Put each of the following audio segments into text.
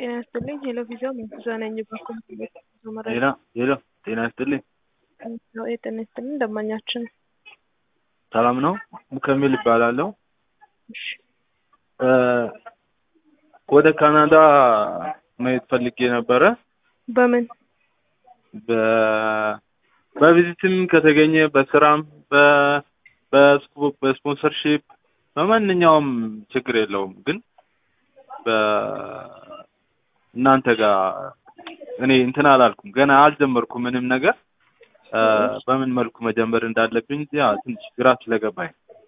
ጤና ይስጥልኝ ሄሎ ቪዛ መንኩዛ ነኝ በኩል ሄሎ ሄሎ ጤና ይስጥልኝ ጤና ይስጥልኝ ደንበኛችን ሰላም ነው ሙከሚል ይባላለሁ እሺ ወደ ካናዳ መሄድ ፈልጌ ነበረ በምን በ- በቪዚትም ከተገኘ በስራም በ- በስፖ- በስፖንሰርሺፕ በማንኛውም ችግር የለውም ግን በእናንተ ጋር እኔ እንትን አላልኩም ገና አልጀመርኩም ምንም ነገር እ፣ በምን መልኩ መጀመር እንዳለብኝ ያ ትንሽ ግራ ስለገባኝ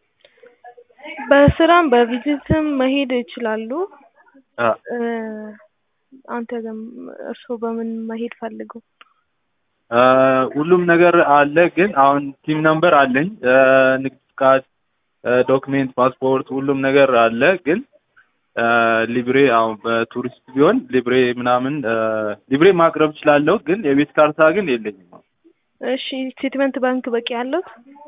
በስራም በቪዚትም መሄድ ይችላሉ እ፣ እ፣ አንተ ግን እርስዎ በምን መሄድ ፈልገው እ፣ ሁሉም ነገር አለ ግን አሁን ቲም ነምበር አለኝ እ፣ ንግድ ፍቃድ እ፣ ዶክሜንት ፓስፖርት ሁሉም ነገር አለ ግን እ፣ ሊብሬ አሁን በቱሪስት ቢሆን ሊብሬ ምናምን እ፣ ሊብሬ ማቅረብ እችላለሁ ግን የቤት ካርታ ግን የለኝም እሺ ስቴትመንት ባንክ በቂ አለዎት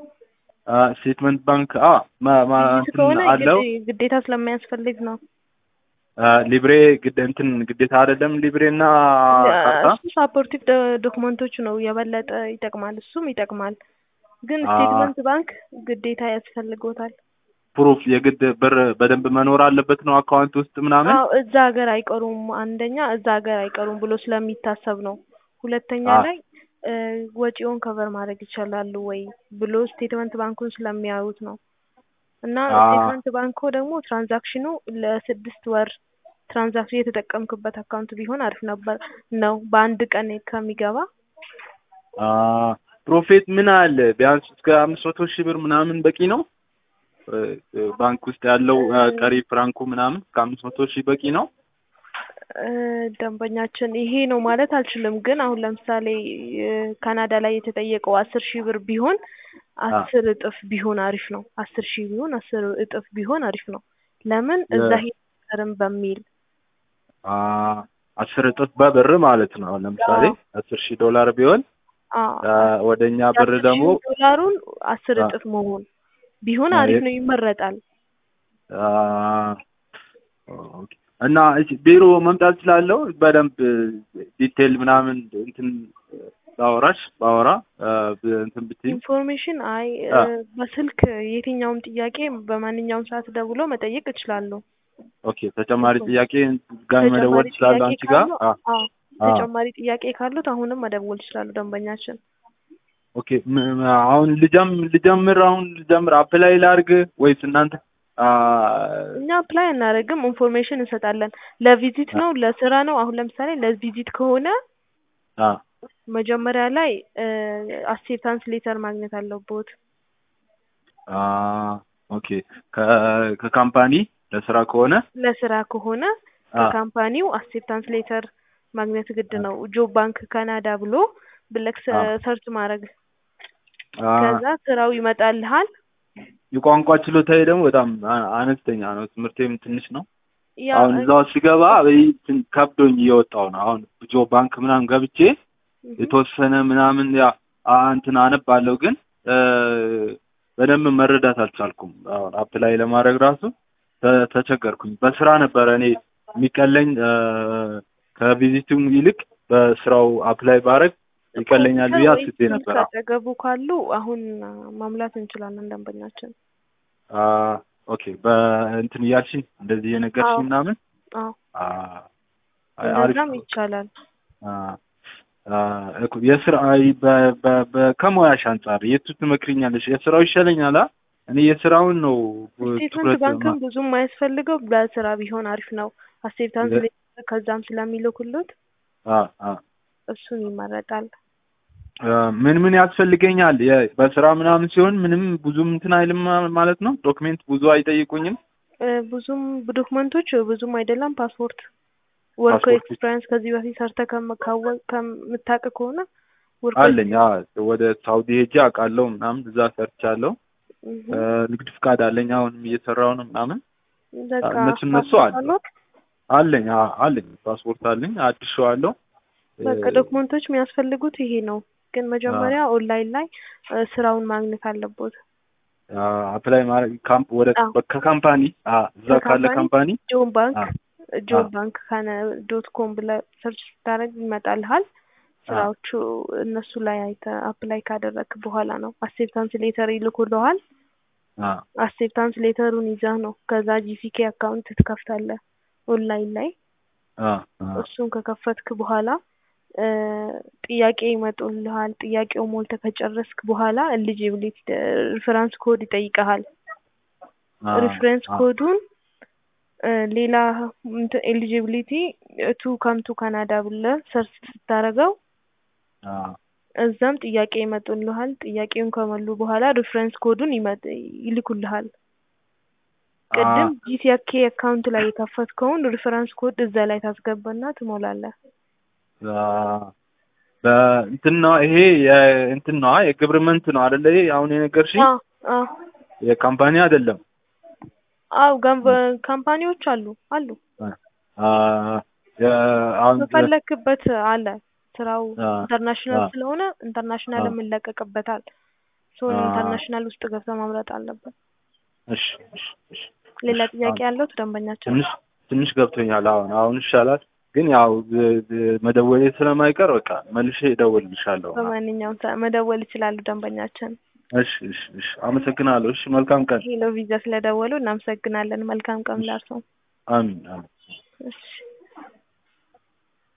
ስቴትመንት ባንክ አ ማ- ማ- ቪዚት እንትን ከሆነ አለው ግዴ- ግዴታ ስለማያስፈልግ ነው አ፣ ሊብሬ ግድ እንትን ግዴታ አይደለም ሊብሬ እና ካርታ እሱ ሳፖርቲቭ ዶክመንቶች ነው የበለጠ ይጠቅማል እሱም ይጠቅማል ግን አ። ስቴትመንት ባንክ ግዴታ ያስፈልጎታል ፕሩፍ የግድ ብር በደንብ መኖር አለበት ነው አካውንት ውስጥ ምናምን አዎ እዛ ሀገር አይቀሩም አንደኛ እዛ ሀገር አይቀሩም ብሎ ስለሚታሰብ ነው ሁለተኛ አ። ላይ እ፣ ወጪውን ከቨር ማድረግ ይችላሉ ወይ ብሎ ስቴትመንት ባንኩን ስለሚያዩት ነው እና አ። ስቴትመንት ባንኩ ደግሞ ትራንዛክሽኑ ለስድስት ወር ትራንዛክሽን የተጠቀምክበት አካውንት ቢሆን አሪፍ ነበር ነው በአንድ ቀን ከሚገባ አ፣ ፕሮፊት ምን አለ ቢያንስ እስከ አምስት መቶ ሺህ ብር ምናምን በቂ ነው እ፣ እ፣ ባንክ ውስጥ ያለው እ፣ ቀሪ ፍራንኩ ምናምን እስከ አምስት መቶ ሺህ በቂ ነው እ፣ ደንበኛችን ይሄ ነው ማለት አልችልም ግን አሁን ለምሳሌ እ፣ ካናዳ ላይ የተጠየቀው አስር ሺህ ብር ቢሆን አስር እጥፍ ቢሆን አሪፍ ነው አስር ሺህ ቢሆን አስር እጥፍ ቢሆን አሪፍ ነው ለምን እዛ የ- ሄድም በሚል አ፣ አስር እጥፍ በብር ማለት ነው አሁን ለምሳሌ አዎ። አስር ሺህ ዶላር ቢሆን አዎ አ፣ ወደ እኛ ብር የአስር ደግሞ ሺህ ዶላሩን አስር አ። እጥፍ መሆን ቢሆን አ፣ አሪፍ የ- ነው ይመረጣል አ፣ ኦኬ። እና እሺ ቢሮ መምጣት እችላለሁ በደንብ ዲቴል ምናምን እንትን ባወራሽ ባወራ አ፣ ብ- እንትን ብትይ ኢንፎርሜሽን አይ እ፣ አ። በስልክ የትኛውም ጥያቄ በማንኛውም ሰዓት ደውሎ መጠየቅ እችላለሁ ኦኬ ተጨማሪ ጥያቄ ጋር ተጨማሪ መደወል እችላለሁ ጥያቄ አንቺ ጋር ካለው አ፣ አዎ አ። ተጨማሪ ጥያቄ ካሉት አሁንም መደወል ይችላሉ ደንበኛችን ኦኬ ም- ም- አሁን ልጀም ልጀምር አሁን ልጀምር አፕላይ ላድርግ ወይስ እናንተ አ፣ እኛ አፕላይ አናደርግም ኢንፎርሜሽን እንሰጣለን ለቪዚት ነው ለስራ ነው አሁን ለምሳሌ ለቪዚት ከሆነ አ፣ መጀመሪያ ላይ አክሴፕታንስ ሌተር ማግኘት አለቦት አ፣ ኦኬ ከ- ከካምፓኒ ለስራ ከሆነ ለስራ ከሆነ አ፣ ከካምፓኒው አክሴፕታንስ ሌተር ማግኘት ግድ ነው ጆብ ባንክ ካናዳ ብሎ ብለክ አ። ሰርች ማድረግ አ፣ ከዛ ስራው ይመጣልሃል የቋንቋ ችሎታዬ ደግሞ በጣም አ- አነስተኛ ነው ትምህርቴም ትንሽ ነው ያ አሁን እዛው ሲገባ በይ እንትን ከብዶኝ እየወጣሁ ነው አሁን ጆ ባንክ ምናምን ገብቼ እህ፣ የተወሰነ ምናምን ያ አ- እንትን አነባለሁ ግን እ፣ በደንብ መረዳት አልቻልኩም። አሁን አፕላይ ለማድረግ ራሱ ተ- ተቸገርኩኝ። በስራ ነበረ እኔ የሚቀለኝ እ፣ ከቪዚቱም ይልቅ በስራው አፕላይ ባረግ ይቀለኛል ብዬ ወይ አስቤ ነበር። ካጠገቡ ካሉ አሁን ማሙላት እንችላለን ደንበኛችን አ፣ ኦኬ በእንትን እያልሽኝ እንደዚህ የነገርሽኝ አዎ። ምናምን አዎ አ፣ አይ፣ አሪፍ እንደዛም ነው። ይቻላል አ፣ አ፣ እኮ የስራ በ- በ- በ- ከሙያሽ አንጻር የቱ ትመክሪኛለሽ? የስራው ይሻለኛል? አ? እኔ የስራውን ነው ስቴትመንት ትኩረት ባንክም ማ- ብዙም የማያስፈልገው በስራ ቢሆን አሪፍ ነው አክሴፕታንስ ለ- ሌተር ከዛም ስለሚልኩሎት አ፣ አ፣ እሱን ይመረጣል አ፣ ምን ምን ያስፈልገኛል? የ- በስራ ምናምን ሲሆን ምንም ብዙም እንትን አይልም ማ- ማለት ነው። ዶክሜንት ብዙ አይጠይቁኝም። እ፣ ብዙም ዶክመንቶች ብዙም አይደለም ፓስፖርት ወርክ ፓስፖርት ኤክስፒሪያንስ ከዚህ በፊት ሰርተ ከምታውቅ ከሆነ ወርክ አለኝ። አ፣ ወደ ሳውዲ ሄጄ አውቃለሁ ምናምን እዛ ሰርቻለሁ። እህ፣ አ፣ ንግድ ፍቃድ አለኝ። አሁንም እየሰራሁ ነው ምናምን በቃ እነሱ እነሱ ፓስፖርት አሉ። አለዎት? አለኝ አ፣ አለኝ ፓስፖርት አለኝ አድሼዋለሁ። በቃ ዶክመንቶች የሚያስፈልጉት ይሄ ነው ግን መጀመሪያ ኦንላይን ላይ እ፣ ስራውን ማግኘት አለቦት አፕላይ ማድረግ ካምፕ ወደ አዎ። ከካምፓኒ አ፣ እዛ ካለ ከካምፓኒ ካምፓኒ ጆን ባንክ አ፣ ጆብ አዎ። ባንክ ካነ ዶት ኮም ብለህ ሰርች ስታደርግ ይመጣልሃል። ስራዎቹ እነሱ ላይ አይተህ አፕላይ ካደረግክ በኋላ ነው አክሴፕታንስ ሌተር ይልኩልሃል። አዎ አክሴፕታንስ ሌተሩን ይዘህ ነው ከዛ ጂሲኬ አካውንት ትከፍታለህ ኦንላይን ላይ አዎ አዎ እሱን ከከፈትክ በኋላ እ ጥያቄ ይመጡልሃል። ጥያቄው ሞልተህ ከጨረስክ በኋላ ኤሊጂቢሊቲ ሪፈራንስ ኮድ ይጠይቀሃል። አዎ ሪፍረንስ አዎ ኮዱን እ ሌላ ኤሊጂቢሊቲ ቱ ካም ቱ ካናዳ ብለህ ሰርች ስታደርገው አዎ እዛም ጥያቄ ይመጡልሃል። ጥያቄውን ከሞሉ በኋላ ሪፍረንስ ኮዱን ይመጥ ይልኩልሃል። ቅድም ጂሲኬ አካውንት ላይ የከፈትከውን ሪፈረንስ ኮድ እዛ ላይ ታስገባና ትሞላለህ። በእንትን ነው ይሄ የእንትን ነው የግብርመንት ነው አይደለ? ይሄ አሁን የነገርሽኝ አዎ አዎ የካምፓኒ አይደለም። አዎ ጋም- ካምፓኒዎች አሉ አሉ አ የ- አሁን በፈለክበት አለ ስራው አ ኢንተርናሽናል አ ስለሆነ ኢንተርናሽናል አ የምንለቀቅበታል። ሶ አ ኢንተርናሽናል ውስጥ ገብተህ ማምረጥ አለበት። እሺ እሺ እሺ ሌላ እሺ ጥያቄ አሁን ያለው ደንበኛችን? ትንሽ ትንሽ ገብቶኛል። አሁን አሁን ይሻላል። ግን ያው ብ- ብ- መደወሌ ስለማይቀር በቃ መልሼ እደውልልሻለሁ። በማንኛውም ሰዓት መደወል ይችላሉ ደንበኛችን። እሺ እሺ እሺ አመሰግናለሁ። እሺ መልካም ቀን። ሄሎ ቪዛ ስለደወሉ እናመሰግናለን። መልካም ቀን እሺ ላርሰው። አሚን አሚን። እሺ